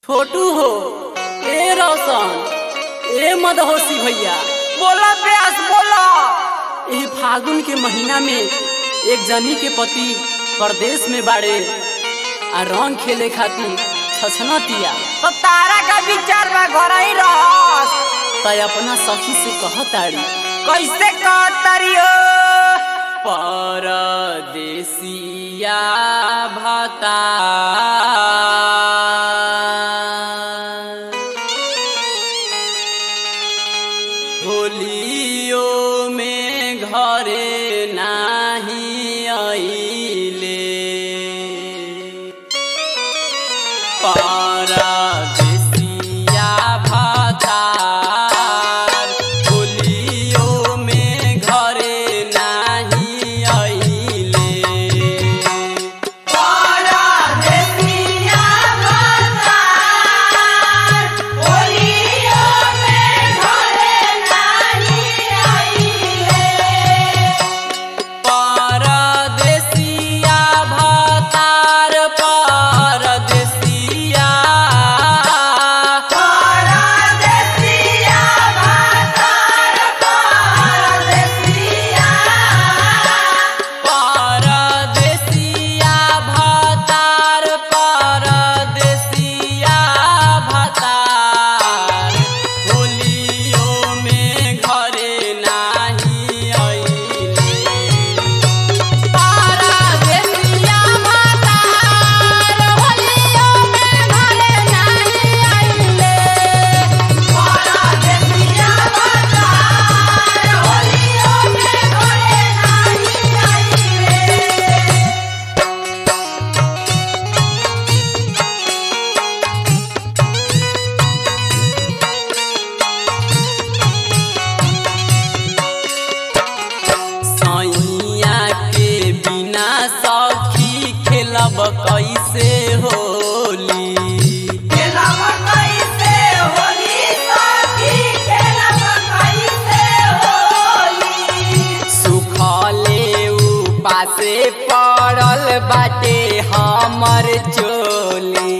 छोटू हो ए रोशन ए मदहोशी भैया बोला प्यास बोला एह फागुन के महीना में एक जनी के पति परदेश में बाड़े आ रंग खेले खातिर छछना तिया तो तारा का विचार बा घर ही रहस तय अपना सखी से कहताड़ी कैसे कहतरी हो परदेसिया भाता होलियो में घरे नाही आइले परदेसिया भातार होलियो में घरे नाही आइले परदेसिया भातार परदेसिया परदेसिया भातार परदेसिया भातार होलियो में घरे नाही आइले परदेसिया भातार होलियो में घरे नाही आइले परदेसिया भातार होलियो में घरे नाही आइले सैया के बिना सखी खेलब कैसे होली सुखले उपासे पड़ल बाटे हमर चोली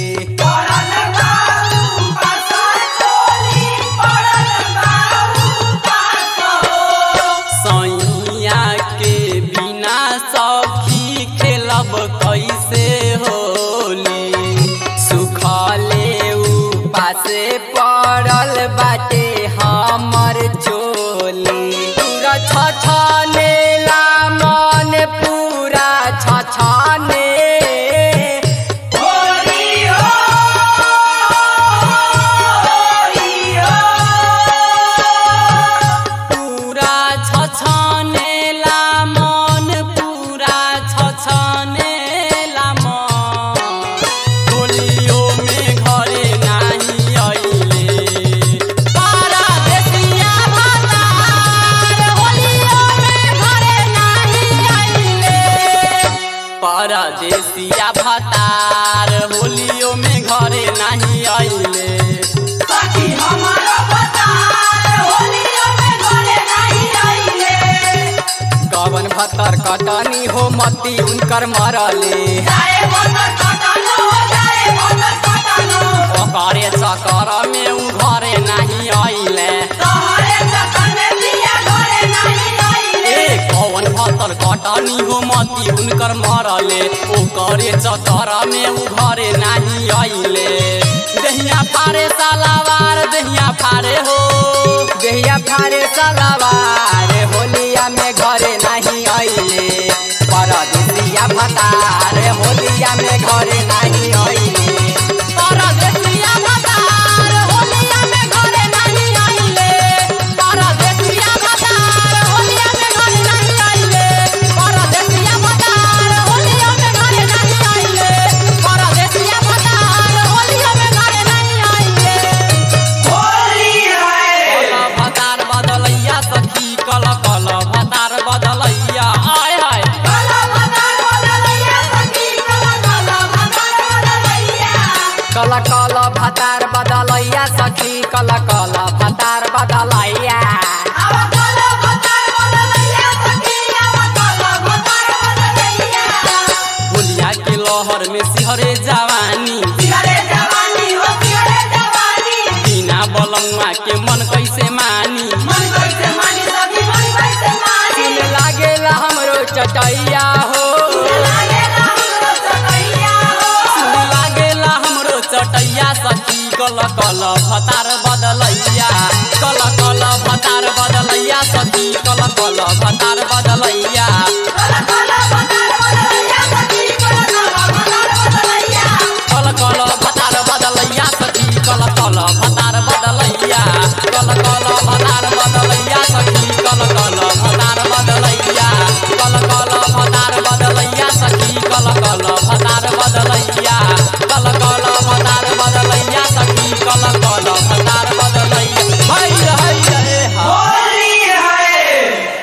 सैया के बिना सखी खेलब कैसे होली सुखले उपासे पड़ल बाटे हमर चोली पूरा छछनेला मन पूरा छछने पूरा छछनेला मन पूरा छछनेला मन होलियो में घरे नाही आइले परदेसिया भातार होलियो में घरे नाही आइले परदेसिया भातार होलियो में घरे नाही आइले कवन भतर कटनी हो मती उनकर मरले ओकरे चकर में उ घरे नहीं आइले ए कवन भतर कटनी हो मती उनकर मरले ओकरे चकर में उ घरे नहीं आइले दहिया फारे सालावार दहिया फारे हो देहिया फारे सलवार होलिया में घरे नहीं आइले परदेसिया भतार होलिया में घरे नहीं आइले परदेसिया भतार होलिया में घरे नहीं आइले परदेसिया भतार होलिया में घरे नहीं आइले परदेसिया भतार होलिया में घरे नहीं आइले परदेसिया भतार होलिया में घरे नहीं आइले कल भतार बदलैया सखी कल कल भतार बदलैया आय हाय कल कल भतार बदलैया सखी कल कल भतार बदलैया होलिया के लहर में सिहरे जवानी जवानी हो कल कल भतार बदलैया कल कल भतार बदलैया सखी कल कल भतार बदलैया